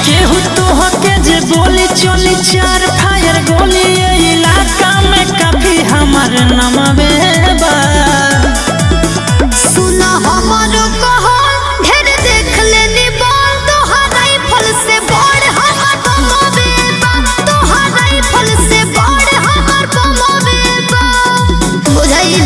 केहू तोहके जे बोली चली चार फायर गोली ये इलाका में काफी हमार नमवे बा सुना हमारो कहल ढेर देख लेनी बोल तोहार राइफल से बड़ हमर बमवे बा तोहार राइफल से बड़ हमर बमवे बा बुझाइल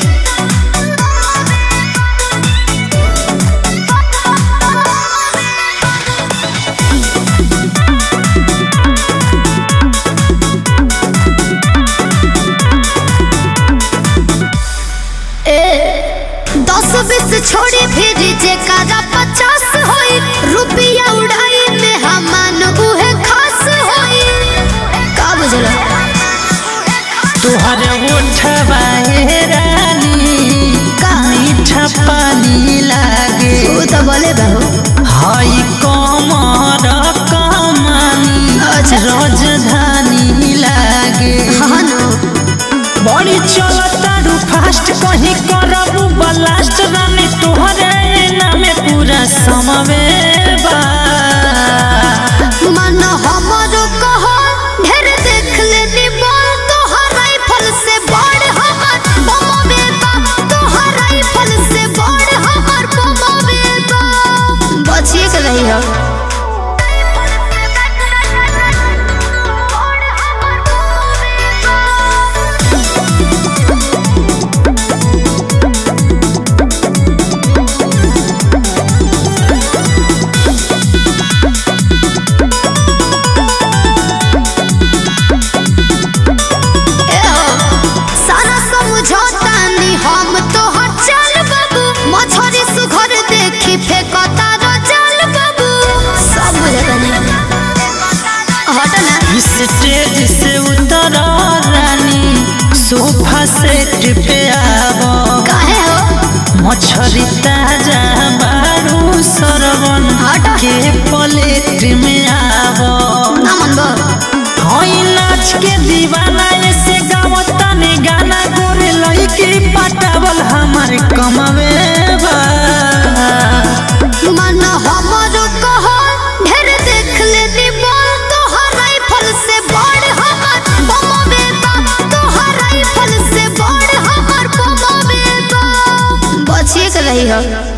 दस बीस छोड़ी फिर जेकरा पचास होई रुपया उड़ाई में हमान उहे खास होई का बुझल तोहर ओठवा हे रानी का मीठा पानी लागे तू तो बोले बहू हई कमर कमानी अच्छा। राजधानी लागे हाँ नो बड़ी चलतारू फास्ट कहीं करबू ब्लास्ट रानी तोहरे नामे पूरा समवे बा मन हमारो कहल ढेर देख लेनी बोल तोहार राइफल से बड़ हमर बमवे बा तोहार राइफल से बड़ हमर बमवे बा बचिए के रही हो सारा समझौता नी हम तोहर चल बाबू मछरी सुघर देखी फेंकता रो चल बाबू सब बुझे हट ना स्टेज से उतर रानी सोफा सेट पे आवो काहे हो मछरी ताजा बारू सरवन हट। के प्लेट में आवो ना मन बो हई नाच के दीवाना ऐसे गावता ने गाना गोरे लड़की पटावल हमार कमवे बा मन हमरो कहल ढेर देख लेनी बोल तोहर राइफल से बड़ हमर बमवे बा तोहर राइफल से बड़ हमर बमवे बा बचिए के रही हो